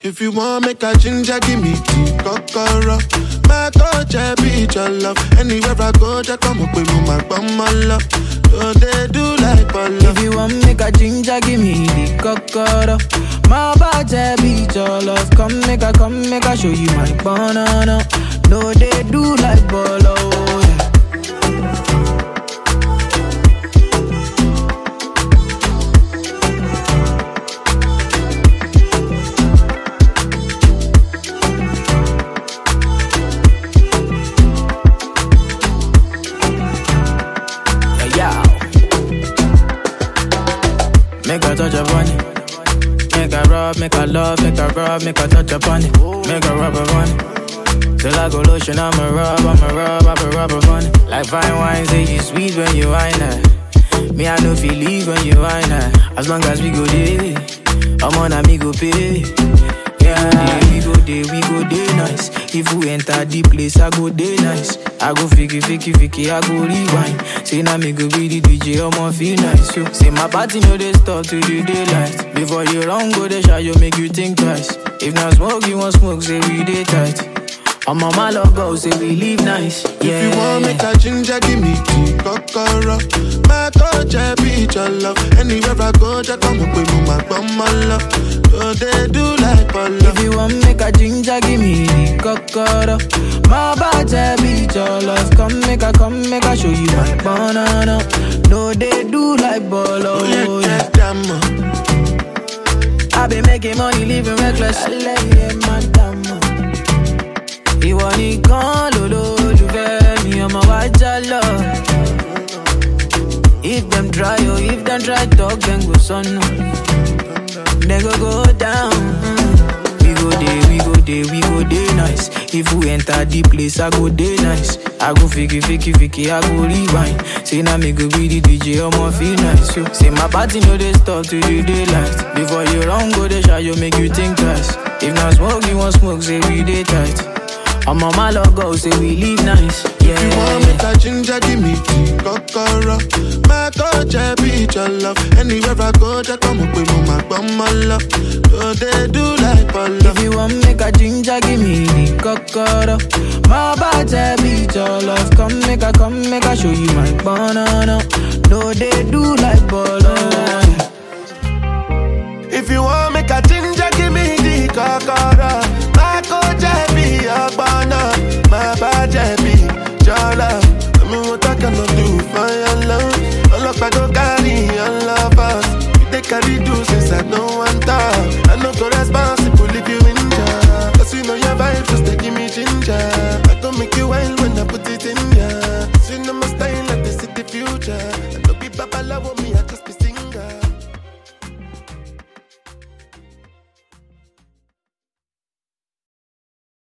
If you want make a ginger, give me tea, kokoro. My coach, I be your love. Anywhere I go, just come up with me, my bum, my love. So they do like ball If you want make a ginger, give me the cocoa. My body beat your love. Come make a, come make a show you my banana. No, they do like bolo. Yeah. Yeah, yeah. Make a touch upon it. Make a rub, make a love, make a rub, make a touch upon it. Make a rub upon it. Till I go lotion, I'ma rub, I'ma rub, I'ma rub upon it. Like fine wine, say you sweet when you wine it. Me, I know feel leave when you wine it. As long as we go there, I'm on a me go pay. Yeah, we go there, we go there nice. If we enter the place, I go there nice. I go fiki, fiki, fiki, I go rewind. Say now me go be the DJ, I'ma feel nice. Yo. Say my party know they stop to the daylight. Before you run, go the shot, you make you think twice. If not smoke, you want smoke, say we day tight. I'm on my love go, say we live nice. Yeah. If you want make a ginger, give me tea, kokoro. My coach, I be your love. Anywhere I go, just come up with me, my bum, my love. So they do like ball If you want make a ginger, give me the cocoa. My body beat your love. Come make a, come make a show you my banana. No, they do like bolo. Oh, yeah, Yeah. yeah, damn. I been making money, living reckless. Alẹ́ madam. Ìwọ nìkan lolólùfẹ́ mi, ọmọ wa já lọ. If them try, oh, if them try talk, then go sọnù. They go go down. We go there, we go there, we go there nice. If we enter the place, I go there nice. I go fiki, fiki, fiki, I go rewind. Say now me go be the DJ, I'ma feel nice. Yo. Say my party no they stop to the daylight. Before you run, go the shot, you make you think twice. If not smoke, you want smoke, say we day tight. I'm on my logo, say we live nice. Yeah. If you want make a ginger, give me tea, kokoro. My coach, I be your love. Anywhere I go, just come up with me, my bum, my love. So they do like ball If you want make a ginger, give me the cocoa. My body beat your love. Come make a, come make a show you my banana. No, they do like bolo. If you want make a ginger, give me the kokoro. My coach, I be your banner. My badge, I be your love. Tell me what I cannot do for your love. All up, I go carry your lovers. You take carry do since I don't want talk. I know go responsible if you injure. Cause you know your vibe just they give me ginger.